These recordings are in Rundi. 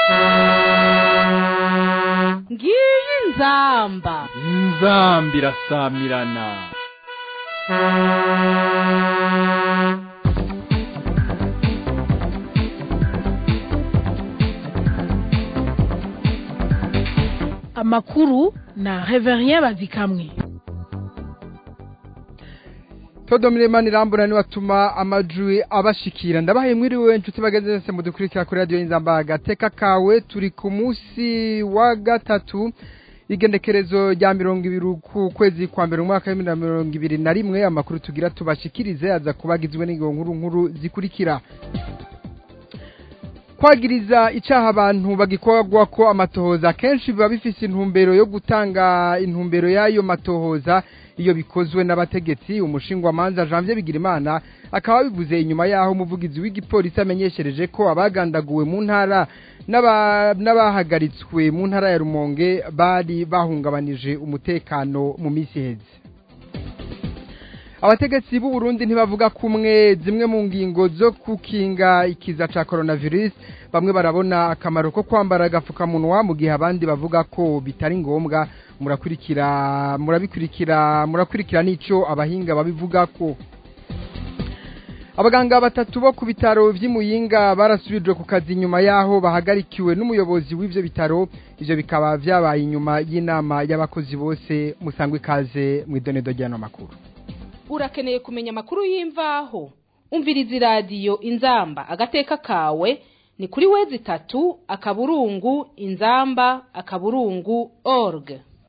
ngiyi inzamba inzambi irasamirana amakuru na reverien bazikamwe Todomire mani rambura ni watuma amajwi abashikira ndabahaye mwiriwe inshuti bageze nese mudukurikira kuri radio inzamba gateka kawe turi ku munsi wa gatatu igendekerezo rya mirongo ibiri ku kwezi kwa mbere umwaka w'ibihumbi na mirongo ibiri na rimwe amakuru tugira tubashikirize aza kubagizwe n'ingingo nkuru nkuru zikurikira kwagiriza icaha abantu bagikorwa ko amatohoza kenshi biba bifise intumbero yo gutanga intumbero y'ayo matohoza iyo bikozwe n'abategetsi umushingwamanza Janvier Bigirimana akaba bivuze inyuma yaho umuvugizi w'igipolisi amenyeshereje ko abagandaguwe mu ntara n'aba- n'abahagaritswe mu ntara ya Rumonge bari bahungabanije umutekano mu misi heze abategetsi b'u Burundi ntibavuga kumwe zimwe mu ngingo zo kukinga ikiza ca coronavirus bamwe barabona akamaro ko kwambara agafukamunwa mu gihe abandi bavuga ko bitari ngombwa murakurikira murabikurikira murakurikira n'ico abahinga babivuga ko abaganga batatu bo ku bitaro vy'imuyinga barasubijwe ku kazi nyuma yaho bahagarikiwe n'umuyobozi w'ivyo bitaro ivyo bikaba vyabaye inyuma y'inama y'abakozi bose musangwe ikaze mw'idonedo ry'ano makuru urakeneye kumenya amakuru y'imvaho umviriza iradiyo inzamba agateka kawe ni kuri wezi itatu akaburungu inzamba akaburungu org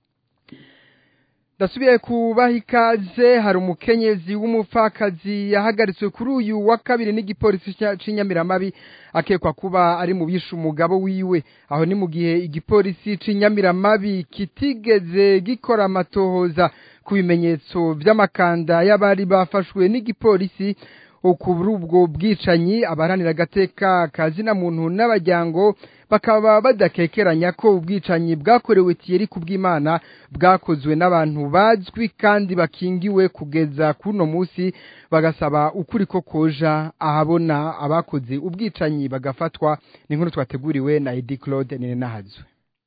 ndasubiye kubaha ikaze hari umukenyezi w'umupfakazi yahagaritswe kuri uyu wa kabiri n'igipolisi cya- c'inyamiramabi akekwa kuba ari mu bishe umugabo wiwe aho ni mu gihe igipolisi c'inyamiramabi kitigeze gikora amatohoza ku bimenyetso vy'amakanda y'abari bafashwe n'igipolisi kuri ubwo bwicanyi abaharanira agateka kazina muntu n'abajyango bakaba badakekeranya ko ubwicanyi bwakorewe Thierry kubw'Imana bwakozwe n'abantu bazwi kandi bakingiwe kugeza kuno musi bagasaba ukuri ko koja ahabona abakoze ubwicanyi bagafatwa ni nkuru twateguriwe na Eddie Claude Ninahazwe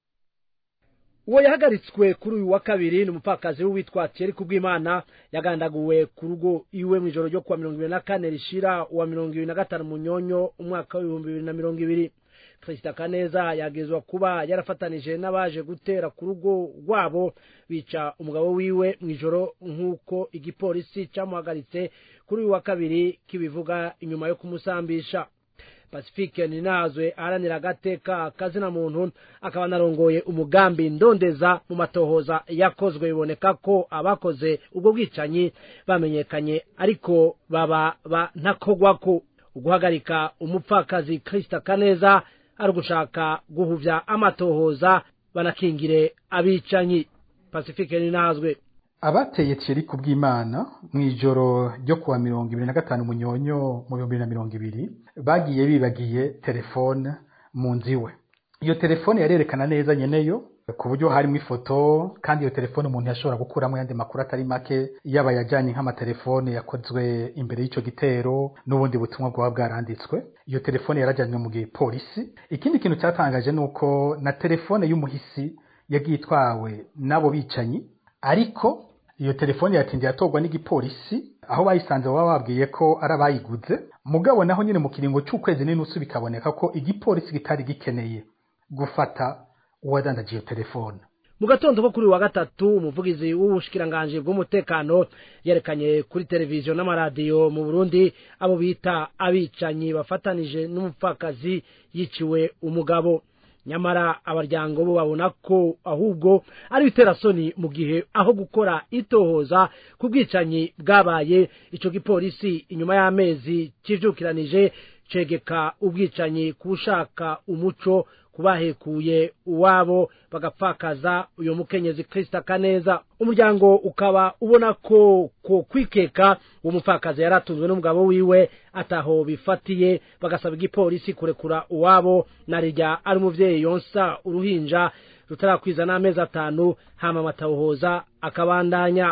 uwo yahagaritswe kuri uyu wa kabiri ni umupfakazi w'uwitwa Thierry Kubwimana yagandaguwe ku rugo iwe mu ijoro ryo kuwa mirongo ibiri na kane rishira uwa mirongo ibiri na gatanu munyonyo umwaka w'ibihumbi bibiri na mirongo ibiri Christa Kaneza yagezwa kuba yarafatanije n'abaje gutera ku rugo rwabo bica umugabo wiwe mu ijoro nk'uko igipolisi cyamuhagaritse kuri uyu wa kabiri kibivuga inyuma yo kumusambisha pacifique ninazwe aharanira agateka kazina muntu akaba anarongoye umugambi ndondeza mu matohoza yakozwe biboneka ko abakoze ubwo bwicanyi bamenyekanye ariko baba bantakogwako uguhagarika umupfakazi Krista Kaneza ari ugushaka guhuvya amatohoza banakingire abicanyi pacifique ninazwe abateye Thierry kubw'Imana mu ijoro ryo kuwa mirongo ibiri na gatanu munyonyo mu bihumbi bibiri na mirongo ibiri bagiye bibagiye telefone mu nzu iwe iyo telefone yarerekana neza nyeneyo ku buryo harimo ifoto kandi iyo telefone umuntu yashobora gukuramo yandi makuru atari make yaba yajyanye nk'amatelefone yakozwe imbere y'icyo gitero n'ubundi butumwa bwaba bwaranditswe iyo telefone yarajyanywe mu gihe polisi ikindi kintu cyatangaje ni uko na telefone y'umuhisi yagiye itwawe n'abo bicanyi ariko iyo telefone yatinze yatorwa n'igipolisi aho bayisanze baba babwiye ko ari abayiguze mugabo naho nyine mu kiringo cy'ukwezi n'inusu bikaboneka ko igipolisi kitari gikeneye gufata uwadandaje iyo telefone mu gatondo ko kuri uyu wa gatatu umuvugizi w'ubushikiranganji bw'umutekano yerekanye kuri televiziyo n'amaradiyo mu burundi abo bita abicanyi bafatanije n'umupfakazi yiciwe umugabo nyamara abaryango bo babona ko ahubwo ari ibiterasoni mu gihe aho gukora itohoza ku bwicanyi bwabaye ico gipolisi inyuma y'amezi kivyukiranije cegeka ubwicanyi kushaka umuco kubahekuye uwabo bagapfakaza uyo mukenyezi Krista Kaneza umuryango ukaba ubona ko ko kwikeka uwo mupfakazi yaratunzwe n'umugabo wiwe ataho bifatiye bagasaba igipolisi kurekura uwabo narijya ari umuvyeyi yonsa uruhinja rutarakwiza n'amezi atanu hama amatahoza akabandanya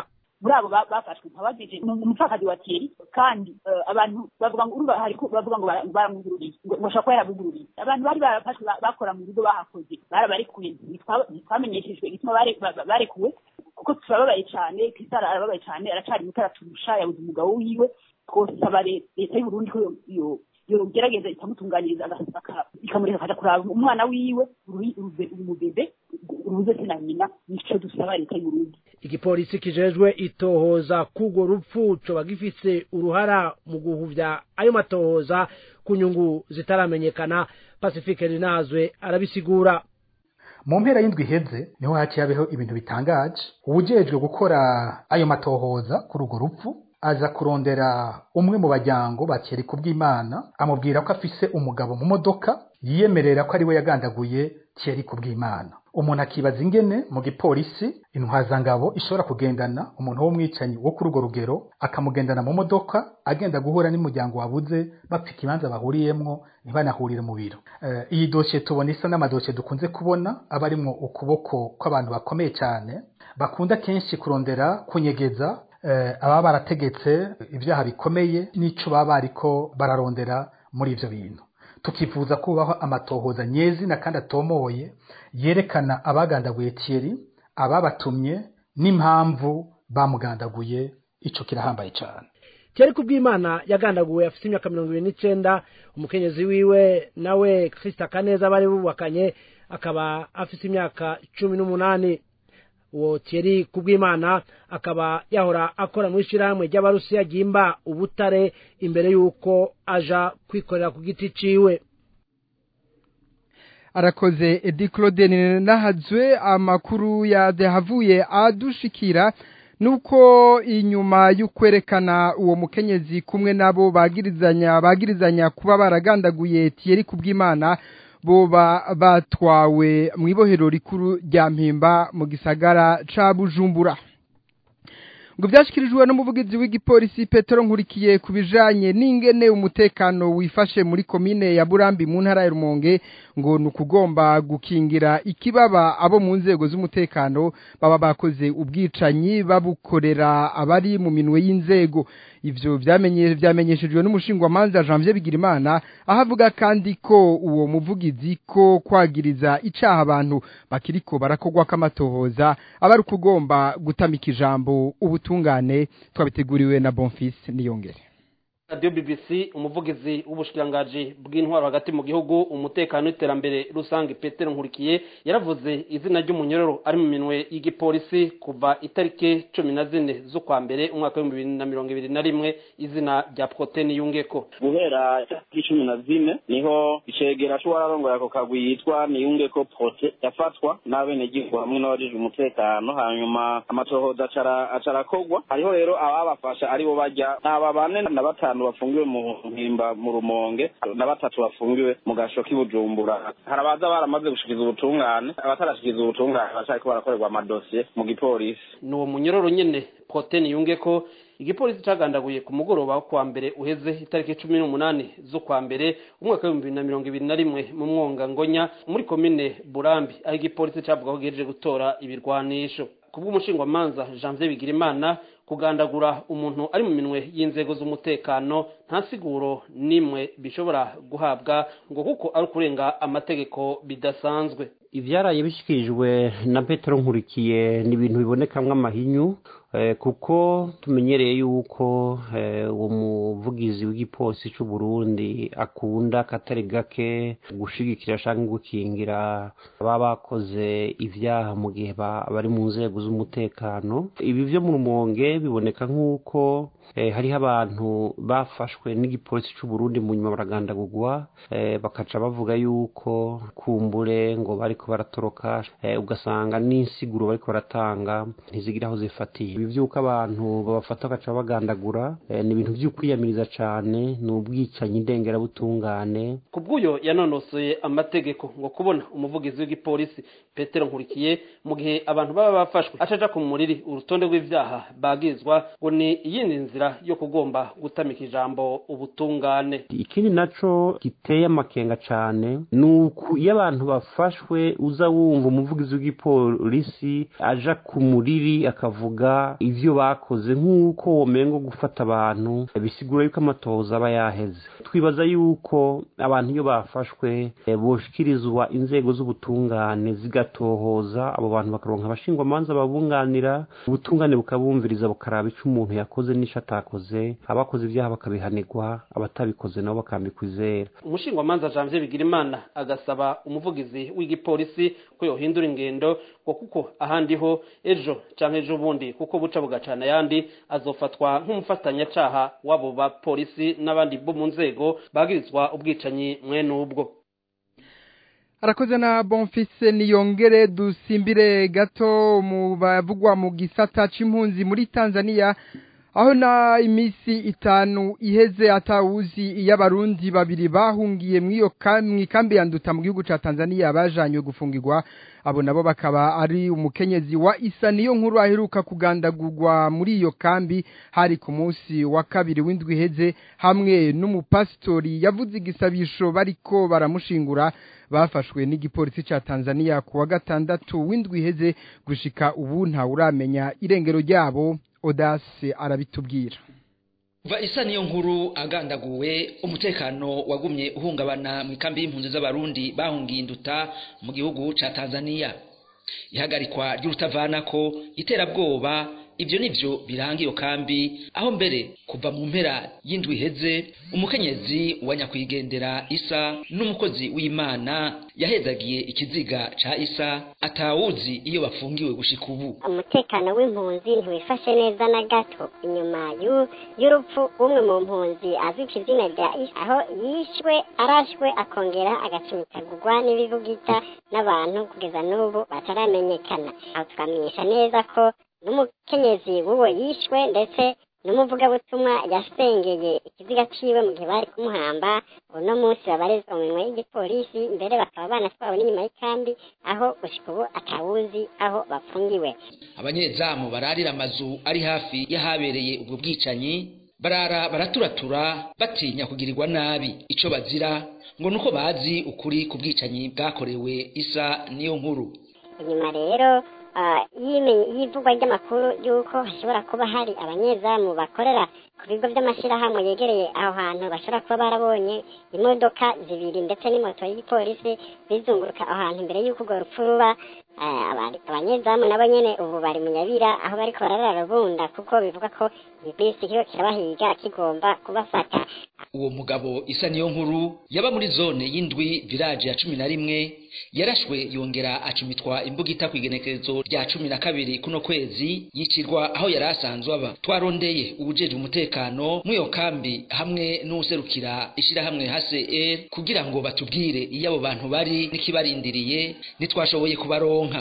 muri abo ba- bafashwe nkabajije ni umupfakazi wa Thierry kandi eh, abantu bavuga ngo urumva hari ko- bavuga ngo bara- baramwugururiye ngo ngo ashobora kuba yarabugururiye abantu bari barafashwe ba- bakora mu bigo bahakoze barabarekuye ntitwa- ntitwamenyeshejwe igituma bare- ba- ba- barekuwe kuko turababaye cyane Christophe arababaye cyane aracari muto araturusha yabuze umugabo wiwe twosaba le- leta y'u Burundi ko yo- yo- yogerageza ikamutunganyiriza aga- aka- ikamureka akaja kuraba umwana wiwe uru- urube- umubebe urubuze se na nyina nico dusaba leta y'u Burundi igipolisi kijejwe itohoza k'urwo rupfu coba gifise uruhara mu guhuvya ayo matohoza ku nyungu zitaramenyekana pacifique rinazwe arabisigura mu mpera y'indwi iheze niho haciye habeho ibintu bitangaje uwujejwe gukora ayo matohoza kuri urwo rupfu aza kurondera umwe mu bajyango ba Thierry Kubwimana amubwira ko afise umugabo mu modoka yiyemerera ko ari we yagandaguye Thierry Kubwimana umuntu akibaza ingene mu gipolisi intwazangabo ishobora kugendana umuntu w'umwicanyi wo kuri urwo rugero akamugendana mu modoka agenda guhura n'umuryango wabuze bapfa ikibanza bahuriyemwo ntibanahurire mu biro Eh, iyi dosiye tubona isa n'amadosiye dukunze kubona aba arimwo ukuboko kw'abantu bakomeye cyane bakunda kenshi kurondera kunyegeza eh, ababa barategetse ibyaha bikomeye n'ico baba bariko bararondera muri ivyo bintu tukifuza kubaho amatohoza nyezina kandi atomoye yerekana abagandaguye Thierry ababatumye n'impamvu bamugandaguye ico kirahambaye cyane Thierry Kubwimana yagandaguwe afite imyaka mirongo ibiri n'icenda umukenyezi wiwe nawe Christa Kaneza bari bubakanye akaba afite imyaka cumi n'umunani uwo Thierry Kubwimana akaba yahora akora mu ishyirahamwe ry'abarusiya ryimba ubutare imbere y'uko aja kwikorera ku giti ciwe arakoze edi claude nahazwe amakuru yahavuye adushikira nuko inyuma y'ukwerekana uwo mukenyezi kumwe nabo bagirizanya bagirizanya kuba baragandaguye Thierry Kubwimana boba batwawe mu ibohero rikuru rya Mpimba mu gisagara ca Bujumbura ngo byashyikirijwe n'umuvugizi w'igipolisi Petero nkurikiye ku bijanye n'ingene umutekano wifashe muri komine ya Burambi mu ntara ya Rumonge ngo ni ukugomba gukingira ikibaba abo mu nzego z'umutekano baba bakoze ubwicanyi babukorera abari mu minwe y'inzego ivyo vyamenye vyamenyeshejwe n'umushingwamanza Janvier Bigirimana aho avuga kandi ko uwo muvugizi ko kwagiriza icaha abantu bakiriko barakogwa kamatohoza abari kugomba gutamika ijambo ubutungane twabiteguriwe na Bonfils niyongere radio bbc umuvugizi w'ubushikirangaji bw'intwaro hagati mu gihugu umutekano n'iterambere rusange petero nkurikiye yaravuze izina ry'umunyororo ari mu minwe y'igipolisi kuva itariki cumi na zine z'ukwa mbere umwaka w'ibihumbi bibiri na mirongo ibiri na rimwe izina rya proteni yungeko guhera itariki cumi na zine niho icegera c'uwararongoye ako kagwi yitwa niyungeko prote yafatwa n'abenegihugu hamwe n'abajejwe umutekano hanyuma amatohoza acara acarakogwa hariho rero ababafasha aribo barya n'aba bane na batanu bafungiwe mu mpimba mu rumonge na batatu bafungiwe mu gasho k'ibujumbura hari abaza baramaze gushikiza ubutungane abatarashikiza ubutungane bacariko barakorerwa amadosiye mu gipolisi ni uwo munyororo nyene proteni yungeko igipolisi cagandaguye ku mugoroba wo kuwa mbere uheze itariki cumi n'umunani z'ukwa mbere umwaka w'ibihumbi bibiri na mirongo ibiri na rimwe mu mwonga ngonya muri komine burambi aho igipolisi cavuga ko gihejeje gutora ibirwanisho kubw'umushingwamanza janvier bigirimana kugandagura umuntu ari mu minwe y'inzego z'umutekano nta siguro n'imwe bishobora guhabwa ngo kuko ari ukurenga amategeko bidasanzwe ibyaraye bishyikirijwe na petero nkurikiye ni ibintu bibonekamwo amahinyu eh, kuko tumenyereye yuko eh, uwo muvugizi w'igipolisi cy'u Burundi akunda katari gake gushigikira cyangwa gukingira baba bakoze ibyaha mu gihe ba- bari mu nzego z'umutekano ibi byo mu rumonge biboneka nk'uko eh, hariho abantu bafashwe n'igipolisi cy'u Burundi mu nyuma baragandagurwa eh, bakaca bavuga yuko kumbure ngo bariko baratoroka eh, ugasanga n'insiguro bariko baratanga ntizigira aho zifatiye ibi by'uko abantu babafata bagaca bagandagura eh, ni ibintu by'ukwiyamiriza cane ni ubwicanyi ndengerabutungane ku bw'uyo yanonosoye amategeko ngo kubona umuvugizi w'igipolisi petero nkurikiye mu gihe abantu baba bafashwe acaja ku muriri urutonde rw'ivyaha bagizwa ngo ni iyindi nzira nzira yo kugomba gutamika ijambo ubutungane ikindi naco giteye amakenga cane ni uku iyo abantu bafashwe uza wumva umuvugizi w'igipolisi aja ku muriri akavuga ivyo bakoze nk'uko womengo gufata abantu bisigura yuko amatohoza aba yaheze twibaza yuko abantu iyo bafashwe eh, boshikirizwa inzego z'ubutungane zigatohoza abo bantu bakaronka abashingwamanza babunganira ubutungane bukabumviriza bukaraba ico umuntu yakoze n'ico atakoze abakoze ibyaha bakabihanirwa abatabikoze nabo bakambikwa izera umushingwamanza janvier bigirimana agasaba umuvugizi w'igipolisi ko yohindura ingendo ngo kuko ahandi ho ejo canke ejo bundi kuko buca bugacana ayandi azofatwa nk'umufatanyacaha w'abo bapolisi n'abandi bo mu nzego bagirizwa ubwicanyi mwene ubwo arakoze na bonfise niyongere dusimbire gato mu bavugwa mu gisata c'impunzi muri Tanzania aho na imisi itanu iheze atawuzi iyo abarundi babiri bahungiye mw'iyo kambi ya nduta mu gihugu ca Tanzania bajanywe gufungirwa abo nabo bakaba ari umukenyezi wa isa niyo nkuru aheruka kugandagurwa muri iyo kambi hari ku munsi wa kabiri w'indwi iheze hamwe n'umupasitori yavuze igisabisho bariko baramushingura bafashwe n'igipolisi ca Tanzania ku wa gatandatu w'indwi iheze gushika ubu nta uramenya irengero ryabo Odase arabitubwira Va isa niyo nkuru agandaguwe umutekano wagumye uhungabana mu ikambi y'impunzi z'abarundi bahungiye induta mu gihugu ca Tanzania ihagarikwa ry'urutavanako iterabwoba ibyo nivyo biranga iyo kambi aho mbere kuva mu mpera y'indwi iheze umukenyezi wa nyakwigendera isa n'umukozi w'imana yahezagiye ikiziga ca isa atawuzi iyo bafungiwe gushika ubu umutekano w'impunzi ntiwifashe neza na gato inyuma y'urupfu umwe mu mpunzi azwi ku izina rya isa aho yishwe arashwe akongera agacimitagurwa n'ibibugita n'abantu kugeza n'ubu bataramenyekana aho twamenyesha neza ko n'umukenyezi w'uwo yishwe ndetse n'umuvugabutumwa yasengeye ikiziga ciwe mu gihe bari kumuhamba uno munsi babarizwa mu minwe y'igipolisi mbere bakaba banatwawe n'inyuma y'ikambi aho gushika ubu atawuzi aho bafungiwe abanyezamu bararira amazu ari hafi y'ahabereye ubwo bwicanyi barara baraturatura batinya kugirirwa nabi ico bazira ngo nuko bazi ukuri ku bwicanyi bwakorewe isa niyo nkuru inyuma rero y'ivugwa ry'amakuru y'uko hashobora kuba hari abanyezamu bakorera ku bigo by'amashyirahamwe yegereye aho hantu bashobora kuba barabonye imodoka zibiri ndetse n'imoto y'igipolisi bizunguruka aho hantu mbere y'uko urwo rupfu ruba abanyezamu nabo nyene ubu bari mu nyabira aho bariko bararara bunda kuko bivuga ko ibisi kiho kirabahiga kigomba kubafata uwo mugabo isa niyo nkuru yaba muri zone y'indwi village ya cumi na rimwe yarashwe yongera acumitwa imbugita ku igenekerezo rya cumi na kabiri kuno kwezi yicirwa aho yari asanzwe aba twarondeye ubujejwe umutekano mw'iyo kambi hamwe n'userukira ishirahamwe HCR kugira ngo batubwire iyo abo bantu bari n'ikibarindiriye ntitwashoboye kubaronka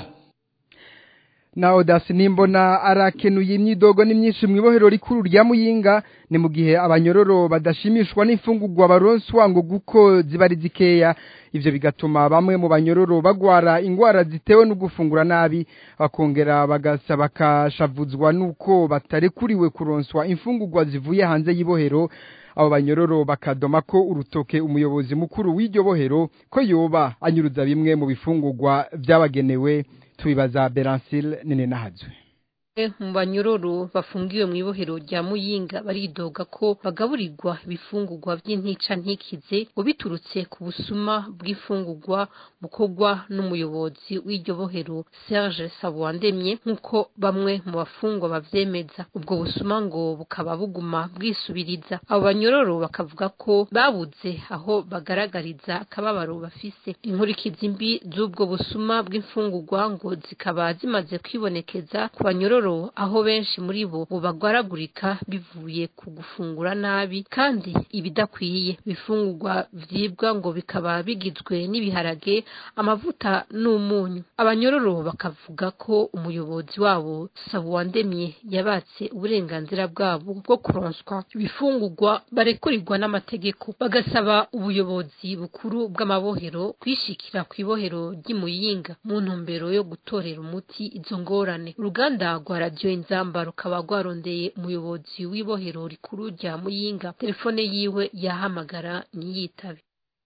na odasi nimbona arakenuye imyidogo n'imyinshi mu ibohero rikuru rya muyinga ni mu gihe abanyororo badashimishwa n'imfungurwa baronswa ngo guko ziba ari zikeya ivyo bigatuma bamwe mu banyororo bagwara ingwara zitewe no gufungura nabi bakongera bagasa bakashavuzwa nuko batarekuriwe kuronswa imfungurwa zivuye hanze y'ibohero abo banyororo bakadoma ko urutoke umuyobozi mukuru w'iryo bohero ko yoba anyuruza bimwe mu bifungurwa vyabagenewe tubibaza Berancil nene nahazwe mu banyororo bafungiwe mu ibohero rya muyinga baridoga ko bagaburirwa ibifungurwa by'intica ntikize ngo biturutse ku busuma bw'ifungurwa bukorwa n'umuyobozi w'iryo bohero Serge Sabuwandemye nk'uko bamwe mu bafungwa bavyemeza ubwo busuma ngo bukaba buguma bwisubiriza abo banyororo bakavuga ko babuze aho bagaragariza akababaro bafise inkurikizi mbi z'ubwo busuma bw'imfungurwa ngo zikaba zimaze kwibonekeza ku banyororo aho benshi muri bo bagwaragurika bivuye ku gufungura nabi kandi ibidakwiye bifungurwa vyibwa ngo bikaba bigizwe n'ibiharage amavuta n'umunyu abanyororo bakavuga ko umuyobozi wabo Sabuwandemye yabatse uburenganzira bwabo bwo kuronswa ibifungurwa barekurirwa n'amategeko bagasaba ubuyobozi bukuru bw'amabohero kwishikira ku ibohero ry'imuyinga mu ntumbero yo gutorera umuti izo ngorane uruganda rwa rwa radiyo inzamba rukaba rwarondeye umuyobozi w'ibohero rikuru rya muyinga telefone yiwe yahamagara ntiyitabe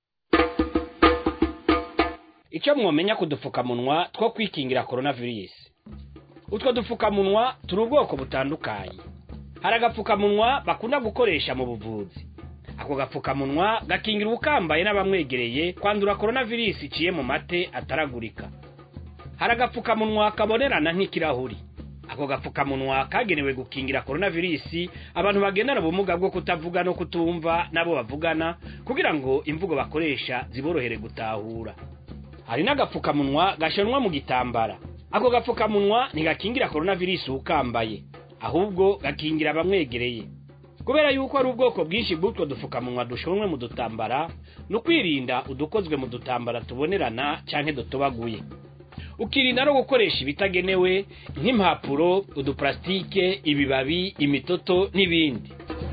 icyo mwomenya ku dupfukamunwa two kwikingira coronavirus utwo dupfukamunwa turi ubwoko butandukanye hari agapfukamunwa bakunda gukoresha mu buvuzi ako gapfukamunwa gakingira ubukambaye n'abamwegereye kwandura coronavirus iciye mu mate ataragurika hari agapfukamunwa kabonerana nk'ikirahuri ako gapfukamunwa kagenewe gukingira coronavirus abantu bagendana ubumuga bwo kutavuga no kutumva nabo bavugana kugira ngo imvugo bakoresha ziborohere gutahura hari n'agapfukamunwa gashanwa mu gitambara ako gapfukamunwa ntigakingira coronavirus ukambaye ahubwo gakingira abamwegereye kubera yuko ari ubwoko bwinshi bw'utwo dupfukamunwa dushonwe mu dutambara ni ukwirinda udukozwe mu dutambara tubonerana cyangwa dutobaguye ukirinda no gukoresha ibitagenewe nk'impapuro uduparasitike ibibabi imitoto n'ibindi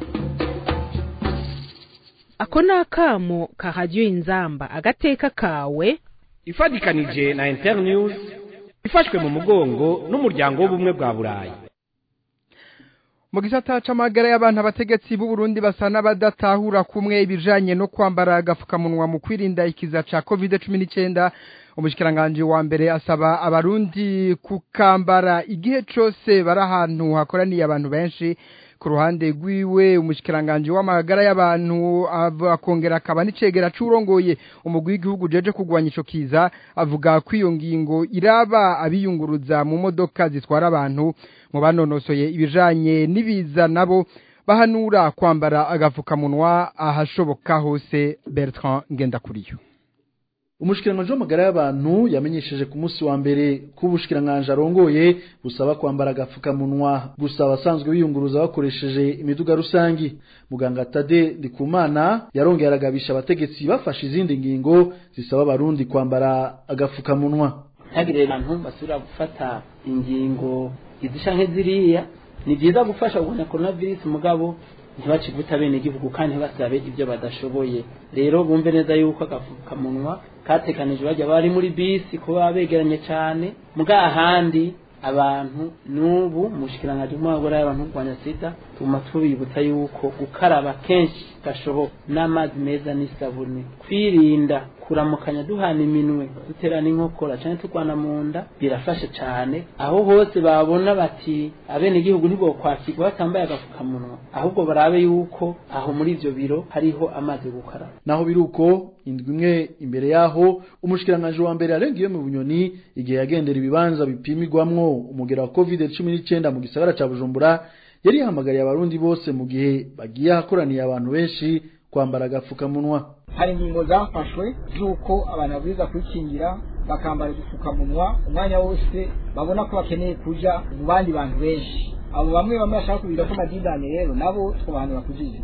ako ni akamo ka radiyo inzamba agateka kawe ifatikanije na internews ifashwe mu mugongo n'umuryango w'ubumwe bwa burayi mu gisata c'amagara y'abantu abategetsi b'u Burundi basa n'abadatahura kumwe ibijanye no kwambara agafukamunwa mu kwirinda ikiza ca COVID-19 umushikiranganje wa mbere asaba abarundi kukambara igihe cose bari ahantu hakoraniye abantu benshi ku ruhande rwiwe umushikiranganje w'amagara y'abantu akongera akaba n'icegera c'urongoye umugwi w'igihugu jeje kugwanya ico kiza avuga ko iyo ngingo iraba abiyunguruza mu modoka zitwara abantu mu banonosoye ibijanye n'ibiza nabo bahanura kwambara agafukamunwa ahashoboka hose Bertrand Ngendakuriyo umushikiranganje w'amagara y'abantu yamenyesheje ku munsi wa mbere ko ubushikiranganje arongoye busaba kwambara agapfukamunwa gusa abasanzwe biyunguruza bakoresheje imiduga rusangi muganga Tade Ndikumana yarongeye aragabisha abategetsi bafashe izindi ngingo zisaba abarundi kwambara agapfukamunwa ntagire abantu basubira gufata ingingo izisha nk'iziriya ni byiza gufasha kurwanya coronavirus mugabo ntibacivute bene igihugu kandi ntibasabe ibyo badashoboye rero bumve neza yuko agapfukamunwa katekanije bajya bari muri bisi kuba begeranye cyane muga ahandi abantu n'ubu mushikiranganje mwagora y'abantu kurwanya sida tuma tubibutsa yuko gukaraba kenshi gashoboka n'amazi meza n'isabune kwirinda kuramukanya duhana iminwe duterana inkokora cyane turwana mu nda birafasha cyane aho hose babona bati abene igihugu ntibokwakirwa batambaye agapfukamunwa ahubwo barabe yuko aho muri ivyo biro hariho amazi gukaraba naho biruko indwi imwe imbere yaho umushikiranganje wa mbere arengiye mu bunyoni igihe yagendera ibibanza bipimirwamwo umugera wa covid 19 mu gisagara ca Bujumbura yari yahamagariye abarundi bose mu gihe bagiye ahakoraniye abantu benshi kwambara agapfukamunwa hari ingingo zafashwe z'uko abantu babwirizwa kwikingira bakambara udupfukamunwa umwanya wose babona ko bakeneye kuja mu bandi bantu benshi abo bamwe bamwe bashaka kubira ko amadidane rero nabo twobahanura kujije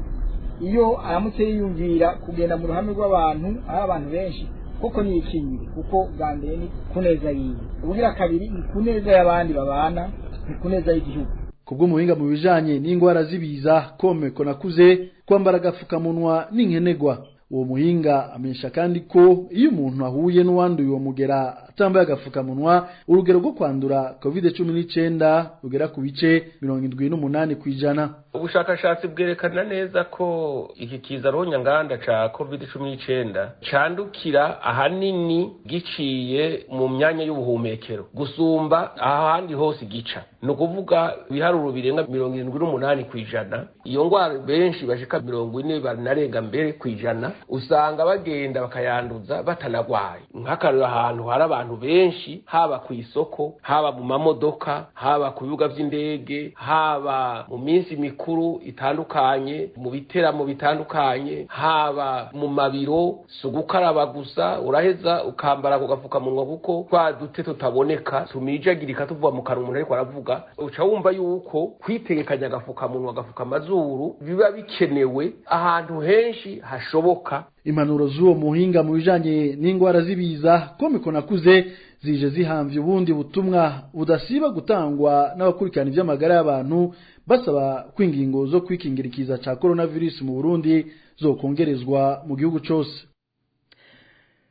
iyo aramutse yiyumvira kugenda mu ruhame rw'abantu ari abantu benshi koko ni ikingire kuko bwa mbere ni kuneza yiwe ubugira kabiri ni kuneza y'abandi babana ni kuneza y'igihugu kubwo muhinga mu bijanye n'ingwara zibiza komeko nakuze kwambara agapfukamunwa n'inkenegwa uwo muhinga amenyesha kandi ko iyo umuntu ahuye n'uwanduye uwo mugera atambaye agapfukamunwa urugero rwo kwandura covid cumi n'icenda rugera ku bice mirongo indwi n'umunani ku ijana ubushakashatsi bwerekana neza ko iki kiza ronyanganda ca covid cumi n'icenda candukira ahanini giciye mu myanya y'ubuhumekero gusumba ahandi hose gica ni ukuvuga ibiharuro birenga mirongo irindwi n'umunani ku ijana iyo ngwara benshi bashika mirongo ine banarenga mbere ku ijana usanga bagenda bakayanduza batanagwaye nk'akarero ahantu hari abantu benshi haba ku isoko haba mu mamodoka haba ku bibuga vy'indege haba mu minsi mikuru itandukanye mu biteramo bitandukanye haba mu mabiro si ugukaraba gusa uraheza ukambara ako gapfukamunwa kuko twa dute tutaboneka tumijagirika tuvuga mu kanwa umuntu ariko aravuga uca wumva yuko kwitegekanya agapfukamunwa agafuka amazuru biba bikenewe ahantu henshi hashoboka impanuro z'uwo muhinga mu bijanye n'ingwara z'ibiza komiko nakuze zije zihamvye ubundi butumwa budasiba gutangwa n'abakurikirana ivy'amagara y'abantu basaba ko ingingo zo kwikingira ikiza ca coronavirus mu Burundi zokongerezwa mu gihugu cose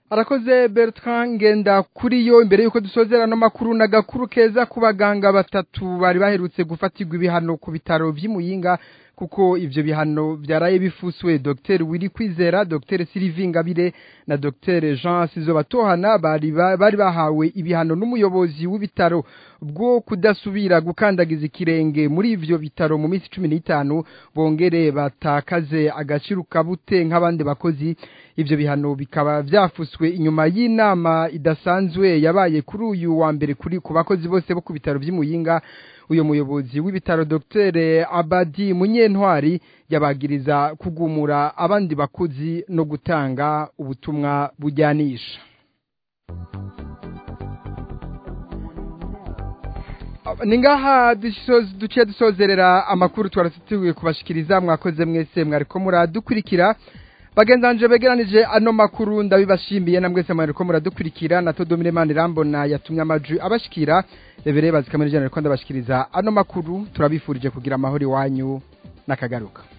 arakoze Bertrand ngenda kuri yo imbere yuko dusozera no makuru na gakuru keza ku baganga batatu bari baherutse gufatirwa ibihano ku bitaro vy'imuyinga kuko ivyo bihano byaraye bifuswe Dr Willy Kwizera Dr Sylvie Ngabire na Dr Jean Sizobatohana bari bari bahawe ibihano n'umuyobozi w'ibitaro bwo kudasubira gukandagiza ikirenge muri ivyo bitaro mu minsi 15 bongere batakaze agaciro kabute nk'abandi bakozi ivyo bihano bikaba vyafuswe inyuma y'inama idasanzwe yabaye kuri uyu wa mbere kuri ku bakozi bose bo ku bitaro vy'imuyinga uyo muyobozi w'ibitaro Dr Abadi Munyentwari yabagiriza kugumura abandi bakozi no gutanga ubutumwa bujyanisha ningaha duciye dusozerera amakuru twarasituye kubashikiriza mwakoze mwese mwariko muradukurikira bagenzanje begeranije ano makuru ndabibashimiye na mwese mwariko muradukurikira na Todomire Manirambona yatumye amajwi abashikira rebere bazikamira jana ko ndabashikiriza ano makuru turabifurije kugira amahoro iwanyu nakagaruka